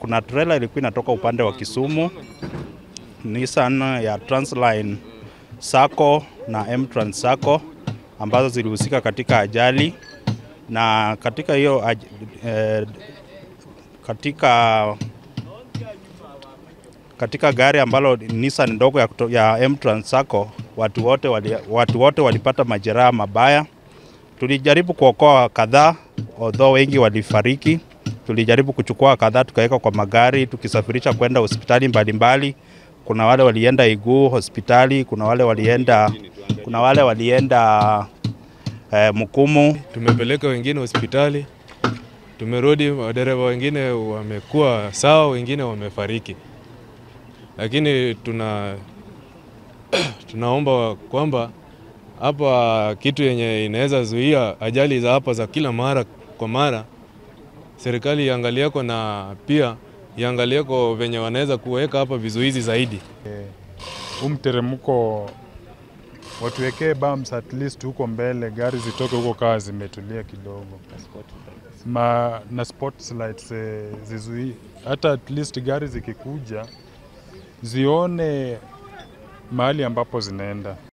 kuna trailer ilikuwa inatoka upande wa Kisumu, Nissan ya Transline Sacco na M-Trans Sacco ambazo zilihusika katika ajali na katika hiyo aj- eh, katika katika gari ambalo Nissan ndogo ya, kuto- ya M-Trans Sacco watu wote wali, watu wote walipata majeraha mabaya. Tulijaribu kuokoa kadhaa, although wengi walifariki. Tulijaribu kuchukua kadhaa tukaweka kwa magari tukisafirisha kwenda hospitali mbalimbali. Kuna wale walienda Iguu hospitali, kuna wale walienda kuna wale walienda eh, Mkumu. Tumepeleka wengine hospitali, tumerudi, madereva wengine wamekuwa sawa, wengine wamefariki, lakini tuna tunaomba kwamba hapa kitu yenye inaweza zuia ajali za hapa za kila mara kwa mara, serikali iangalieko na pia iangalieko venye wanaweza kuweka hapa vizuizi zaidi. huu mteremko watuwekee bumps at least huko mbele, gari zitoke huko kaa zimetulia kidogo, ma na spot lights eh, zizui hata at least gari zikikuja zione mahali ambapo zinaenda.